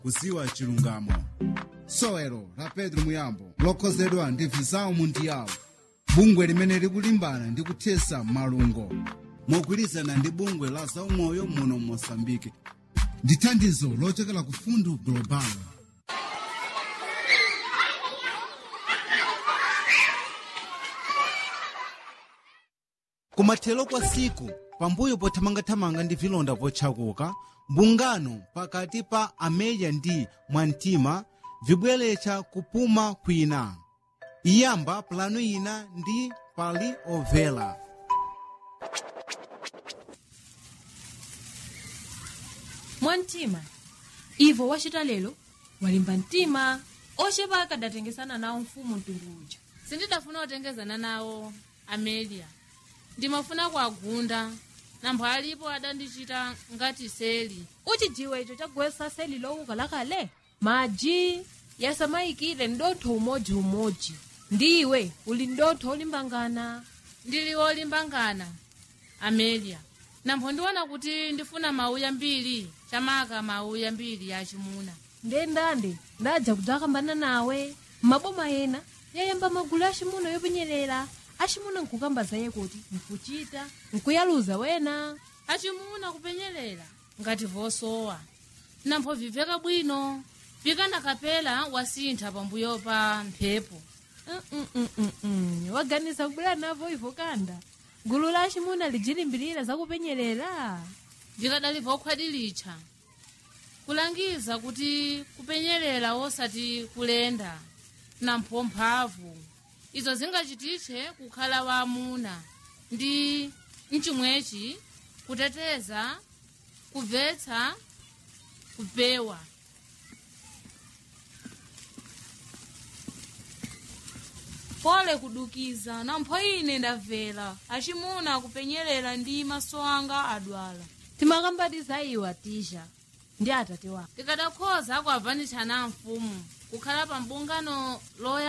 kuziwa chilungamo sowelo la pedro muyambo lokhozedwa ndi vizawu mundiyawo bungwe limene likulimbana ndi kuthesa malungo mogwirizana ndi bungwe la zaumoyo muno mosambike ndi thandizo lochokera ku fundu global kumathero kwa siku pambuyo pothamangathamanga ndi vilonda potchakuka mbungano pakati pa ameya ndi mwamtima vibweretsa kupuma kwina iyamba pulanu ina ndi pali ovela mwamtima ivo wachita lero walimba mtima ochepa akadatengesana nawo mfumu mtundu uja sindidafuna kutengezana nawo amelia ndimafuna kuagunda nampho alipo adandichita ngati seli uchidziwa icho chagwesa seli lowuka lakale maji yasamayikire ndotho umodzi-umodzi ndiwe uli ndotho olimbangana ndili wolimbangana amelia nampho ndiona kuti ndifuna mauya mbiri chamaka mauya mbiri yachimuna ndendande ndadza kudzakambana nawe maboma ena yayamba magulu achimuna yopenyerera achimuna nkukamba zaye kuti nkuchita nkuyaluza wena achimuna kupenyerera ngati vosowa nampho viveka bwino vikanakapela wasintha pambuyo pa mphepo Mm-mm-mm-mm. waganiza kubwera navo ivo kanda gulu la achimuna lijilimbirira zakupenyerera vikadali vokhwadilitcha kulangiza kuti kupenyerera wosati kulenda nampho mphamvu izo zingachititche kukhala waamuna ndi mchimwechi kuteteza kubvetsa kupewa pole kudukiza nampho ine ndabvera achimuna kupenyerera ndi maso anga adwala timakambatiza iwa tisha ndi atate wako tikadakhoza kuavanitshana mfumu kukhala pa mbungano loya